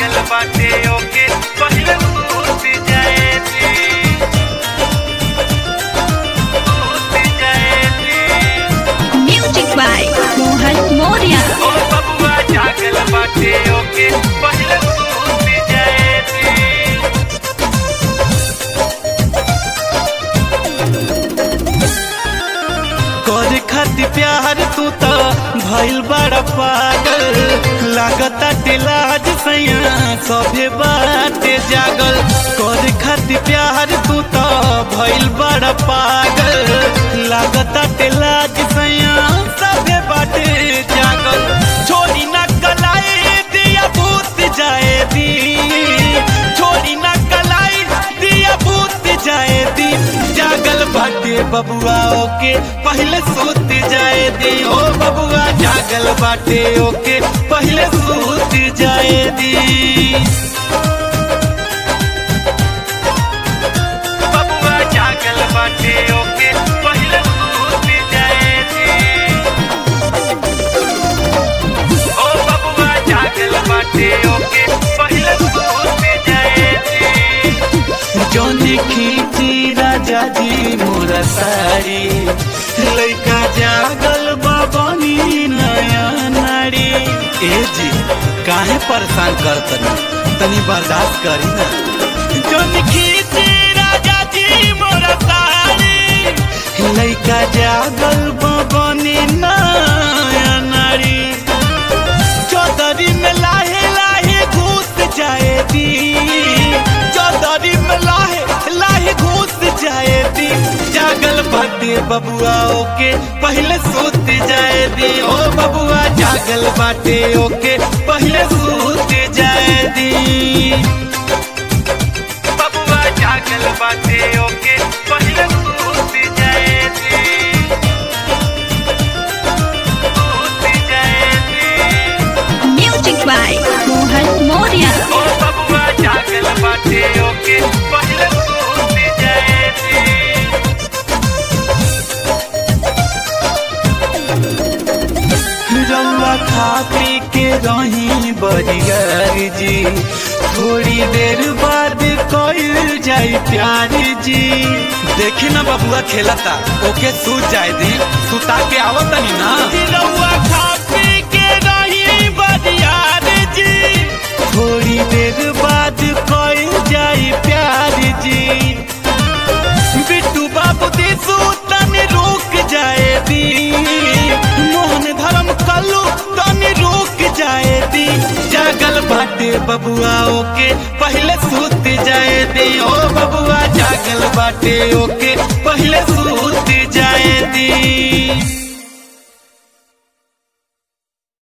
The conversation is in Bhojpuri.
जागल बाटे ओके पहिले सूत जाएगी सूत जाएगी Music by Mohan Moria. ओ बबुआ जागल बाटे ओके पहिले सूत जाएगी कर खातिर प्यार तू तो भइल बड़ा पागल लागता लाज सैया सभे बाटे जागल कर खातिर प्यार तू तो भइल बड़ा पागल लागता लाज सैया सभे बाटे जागल छोड़ी ना कलाई दिया भूत जाए दी छोड़ी ना कलाई दिया भूत जाए दी जागल बाटे बबुआ ओके पहले सूत जाए दी ओ बबुआ जागल बाटे ओके पहले सूत जाए दी बबुआ जागल बाटे ओके पहले सूत जाए दी ओ बबुआ जागल बाटे ओके पहले सूत जाए दी जौनी खींची राजा जी मोरा साड़ी लइका जागल बाबनी नया नारी ए जी काहे परेशान कर तनी तनी बर्दाश्त करी ना जौनी खींची राजा जी मोरा साड़ी लइका जागल बाबनी नया नारी चौधरी में लाहे लाहे घुस जाए दी चौधरी में लाहे लाहे घुस जाए दी जागल बाटे बबुआ ओके पहले सूत जाए दी ओ बबुआ जागल बाटे ओके पहले सूत जाए दी बबुआ जागल बाटे ओके पहले सूत जाए दी सूत जाए दी Music by Mohan Moria. ओ बबुआ जागल बाटे ओके पहले सूत जाएगी रउआ खा पी के रही बरियार जी थोड़ी देर बाद कइल जाई प्यार जी देखी ना बबुआ खेलता ओके सूत जाए दी सुता के आवतनी ना रउआ खा पी के रही बरियार जी थोड़ी देर बाद कइल जाई प्यार जी बिट्टू बाबू दी सूतन रुक जाए दी मोहन धर्म कल्लू तन रुक जाए दी जागल बाटे बबुआ ओके पहले सूत जाए दी ओ बबुआ जागल बाटे ओके पहले सूत जाए दी